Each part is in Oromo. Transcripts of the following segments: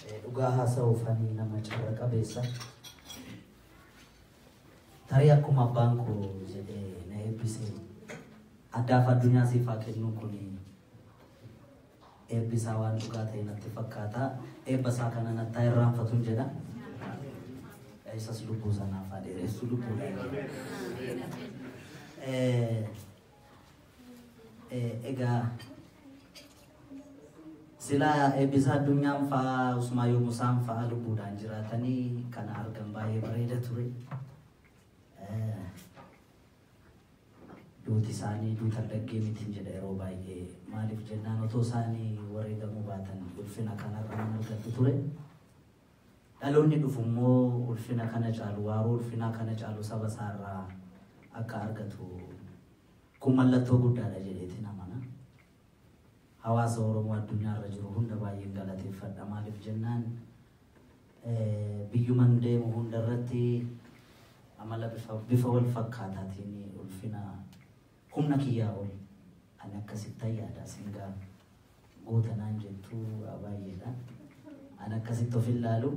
dhugaa haasa'uufanii nama carra qabeessa. Tarii akkuma abbaan koo jedhee na eebbise addaaf addunyaa siif haa kennu kun eebbisaa waan dhugaa ta'e natti fakkaata. Eebba isaa kana nattaa irraanfatuun jedha. Isas lubbuu sanaaf haa dheeressu lubbuudha. Egaa silaa eebbisa addunyaan fa'aa usuma yommuu isaan fa'aa lubbuudhaan jiraatanii kana argan baay'ee bareeda ture. Duuti isaanii duuta dhaggee mitiin jedha yeroo baay'ee maaliif jennaan otoo isaanii wareegamuu baatan ulfina kanarra nan argadhu ture. Dhaloonni dhufu immoo ulfina kana caalu waaroo ulfinaa kana caalu saba isaarraa akka argatu kun mallattoo guddaadha jedheetiin amana. Hawaasa Oromoo addunyaarra jiru hunda baay'een galateeffadha. Maaliif jennaan biyyuman deemu hundarratti amala bifa wal fakkaataatiin ulfina humna kiyyaa ol ani akkasitti yaada singaa goota naan jettu baay'eedha. Ani akkasitti of ilaalu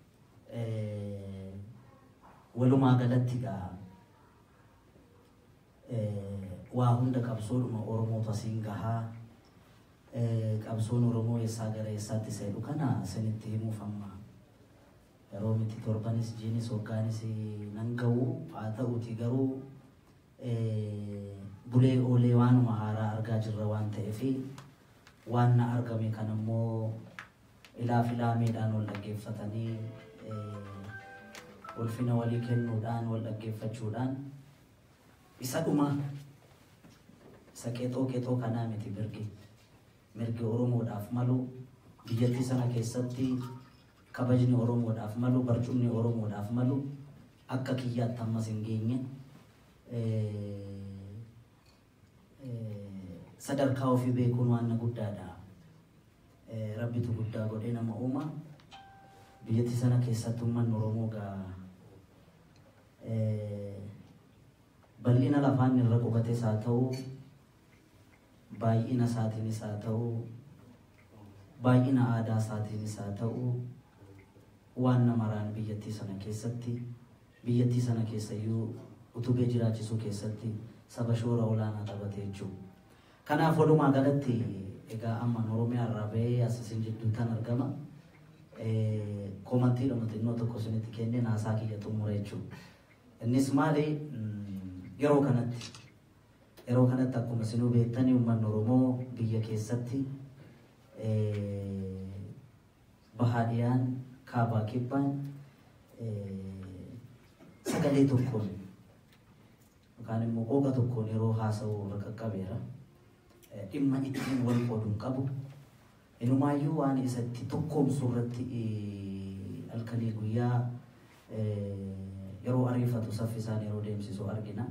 walumaa galatti gaa waa hunda qabsoodhuma Oromootu asiin gahaa qabsoon Oromoo eessaa gara eessaatti seedhu kana isinitti himuuf amma yeroo miti torbanis jiinis hoggaanis nan ga'u haa ta'uti garuu bulee oolee waanuma haaraa argaa jirra waan ta'eef waan na argame kan immoo ilaaf ilaameedhaan wal dhaggeeffatanii ulfina walii kennuudhaan wal dhaggeeffachuudhaan isa dhuma isa qeexoo qeexoo kanaa miti mirgi mirgi Oromoodhaaf malu biyyattii sana keessatti kabajni Oromoodhaaf malu barcumni Oromoodhaaf malu akka kiyyaatti ammas hin geenye sadarkaa ofii beekuun waan guddaadha. Rabbitu guddaa godhee nama uuma. Biyyattii sana keessatti uummanni Oromoo gaa bal'ina lafaan irra qubates haa ta'u baay'ina isaatiinis haa ta'u baay'ina aadaa isaatiinis haa ta'u waan namaraan biyyattii sana keessatti biyyattii sana keessayyuu utubee jiraachisuu keessatti saba shoora olaanaa taphate jechuudha. Kanaaf walumaa galatti egaa amma Oromiyaa irraa bahee asisin jidduu kan argama. Komantii dhuma xinnoo tokko isinitti kennee naasaa kiyya xumure jechuudha. Innis maali yeroo kanatti yeroo kanatti akkuma isinuu beektanii uummanni Oromoo biyya keessatti bahaadhiyaan kaabaa kibbaan sagalee tokkoon yookaan immoo qooqa tokkoon yeroo haasa'u irra qaqqabeera. Dhimma ittiin wal qooduun qabu. Inumaayyuu waan isatti tokkoomsu irratti halkanii guyyaa yeroo ariifatu saffisaan yeroo deemsisu argina.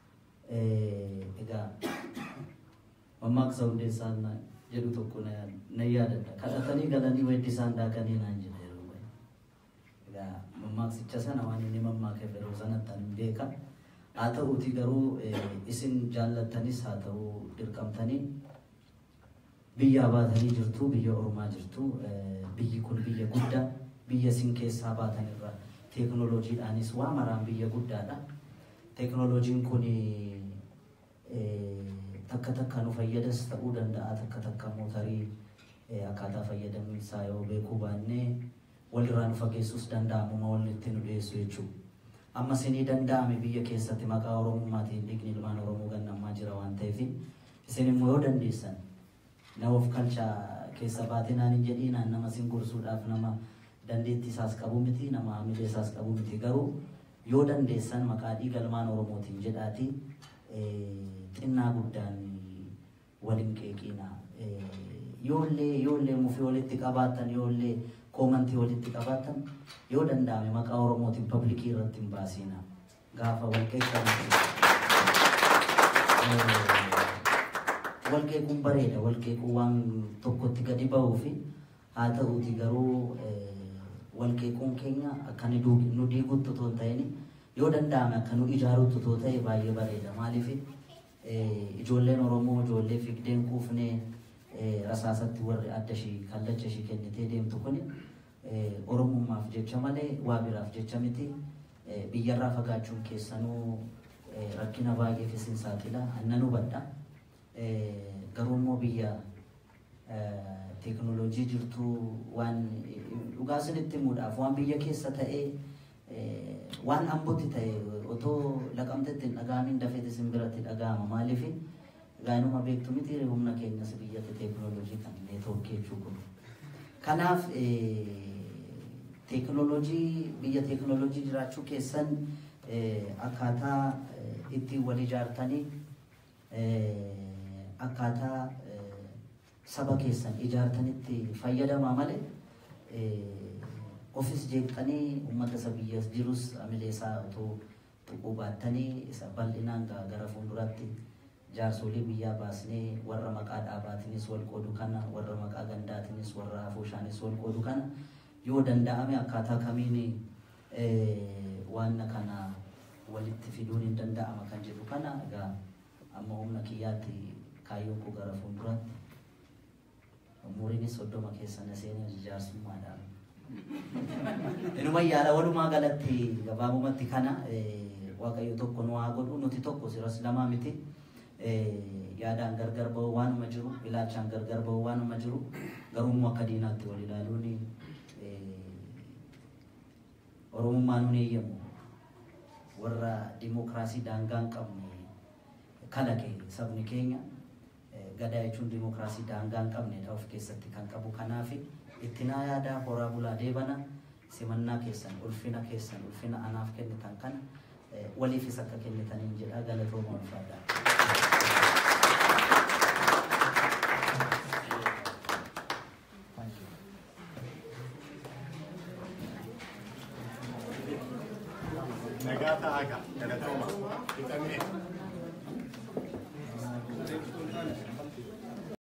Egaa mammaaksa hundeessaan jedhu tokko na yaadadha. Kadhatanii galanii weeddisaan daakanii naan jedha yeroo baay'ee. Egaa mammaaksicha sana waan inni mammaakeef yeroo sanatti ani beeka. Haa ta'uuti garuu isin jaallattanis haa ta'uu dirqamtanii biyyaa baatanii jirtu, biyya Oromaa jirtu. Biyyi kun biyya guddaa, biyya isin keessaa baatanirra teekinooloojiidhaanis waa maraan biyya guddaadha. Teekinooloojiin kun takka takka nu fayyadas ta'uu danda'a, takka takka mootarii akkaataa fayyadamiinsaa yoo beekuu baannee walirraa nu fageessuus danda'amuma walitti nu dhiyeessu jechuudha. Amma isinii danda'ame biyya keessatti maqaa Oromummaatiin dhiigni ilmaan Oromoo gannammaa jira waan ta'eef isin immoo yoo dandeessan nama of kalchaa keessa baatinaan hin jedhiinaan nama isin gorsuudhaaf nama dandeettii isaas qabu miti nama hamilee isaas qabu miti garuu yoo dandeessan maqaa dhiiga ilmaan Oromootiin jedhaati xinnaa guddaan waliin qeeqiina. Yoollee yoollee mufii walitti qabaatan yoollee koomantii walitti qabaatan yoo danda'ame maqaa Oromootiin paablikii irratti hin baasina. Gaafa walqeeqan walqeequun bareeda walqeequun waan tokkotti gadi ba'uu fi haa ta'uuti garuu walqeequun keenya akka nu diigutti otoo hin ta'in yoo danda'ame akka nu ijaarutti otoo ta'e baay'ee bareeda. Maaliif ijoolleen Oromoo ijoollee figdeen quufnee rasaasatti warri adda ishii kallacha ishii kennitee deemtu kuni Oromummaaf jecha malee waa biraaf jecha miti. Biyyarraa fagaachuun keessanuu rakkina baay'eef isin saaxila. Annan hubadha. Garuu immoo biyya teekinooloojii jirtu waan dhugaa isinitti himuudhaaf waan biyya keessa ta'ee waan ambootti ta'e otoo laqamtetti hin dhaga'amin dafeet isin biratti dhaga'ama. Maaliif gaanuma beektu miti humna keenyas biyyatti teekinooloojii kan neetwoorkii jechuu kun. Kanaaf teekinooloojii biyya teekinooloojii jiraachuu keessan akkaataa ittiin wal ijaartanii akkaataa saba keessan ijaartanitti fayyadamaa malee ofis jeeqxanii uummata isa biyya jirus amileesaa otoo tuquu baattanii isa bal'inaan gara fuulduraatti jaarsolii biyyaa baasnee warra maqaa dhaabaatinis wal qoodu kana warra maqaa gandaatinis warra afooshaanis wal qoodu kana yoo danda'ame akkaataa kamiin waan kana walitti fiduun hin danda'ama kan jedhu kana egaa amma humna kiyyaatti kaayyoon koo gara fuulduraatti umuriinis soddoma keessa na seenee jaarsummaadhaan. Inuma yaada walumaa galatti gabaabumatti kana waaqayyo tokko nu haa godhu nuti tokko siras lamaa miti. yaadaan gargar bahu waanuma jiru ilaalchaan gargar bahu waanuma jiru garuu akka diinaatti wal ilaaluun oromummaan nun eeyyamu warra dimookiraasii daangaa hin qabne kalaqe sabni keenya gadaa jechuun dimookiraasii daangaa hin qabnedha of keessatti kan qabu kanaaf ittinaa yaadaa horaa bulaa deebana simannaa keessan ulfina keessan ulfina anaaf kennitan kana waliifis akka kennitaniin jedha galatooma ulfaadhaa. Nagata aga, galatooma, fixamee.